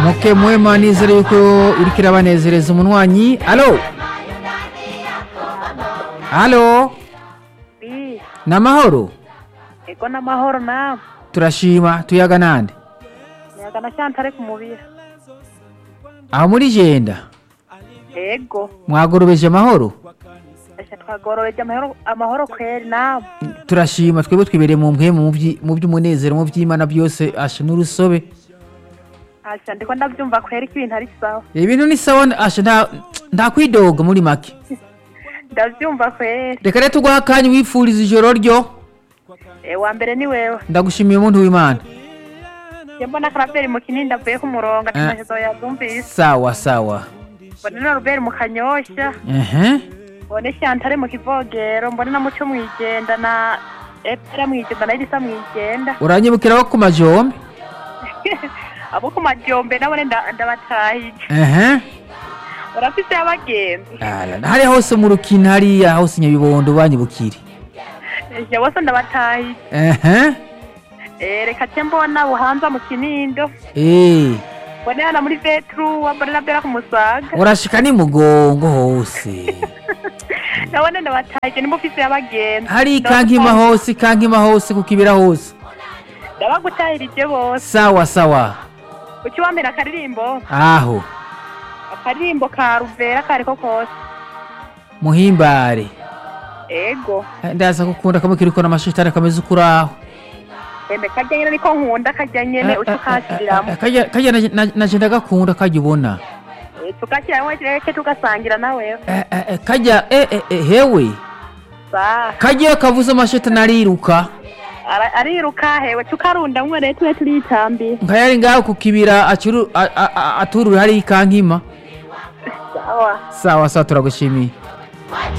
muke mwema nizere yuko iriko irabanezereza umunwanyi alo alo Bi, ni amahoro ego n'amahoro nawe turashima tuyaga nande muyaga na Chantal ku mubira aho muri jenda ego mwagorobeje amahoro ese twagororeje amahoro amahoro kweri nawe turashima twebwe twibereye mu mpwemu mu vyi- mu by'umunezero mu by'imana byose asha n'urusobe asha ndiko ndavyumva kweri ko ibintu ari sawa ibintu ni sawa asha nta nta kwidoga muri make ndavyumva kweri reka rero tuguha akanya wifuriza ijoro ryo e, wa mbere ni wewe ndagushimiye umuntu w'imana je mbona karaberi mu kinini avuye ku murongo ati Eh. mashezo yavyumvise sawa sawa mbone na Robert mu kanyosha ehe mbone Chantal mu kivogero mbone na muco mwijenda na Epera mwijenda na Elisa mwijenda uranyibukiraho ku majombe abo ku majombe nabone nda- ndabatahije ehe urafise abagenzi Ala, hariya hose mu rukina hariya hose nyabibondo banyibukire je bose ndabatahije ehe Eh, reka ce mbona buhanza mu kinindo Eh, mbone hana muri vetru mbone na bera ku musaga urashika ni mugongo hose nabone ndabatahije nimba ufise abagenzi hari ikankima hose ikankima hose ku kibira hose ndabagutahirije bose sawa sawa uki wambere akaririmbo aho akaririmbo ka ruvera kariko kose muhimbare ego Eh, ndaza gukunda kamwe kiriko n'amashitani kameze ukuri aho eme karya nyene niko nkunda karya nyene uca ukashiriramwo kajya kajya na- na- naje ndagakunda kajya ubona Eh, tugashiramwo kireke tugasangira nawewe Eh, eh, eh, kajya eh, eh, eh, hewe sa kajya kavuze amashitani ariruka Ara- ariruka hewe tukarundamwo rero tube turitambira nkayari ngaho ku kibira acuru a- a- a- aturura hari ikankima sawa sawa sawa turagushimiye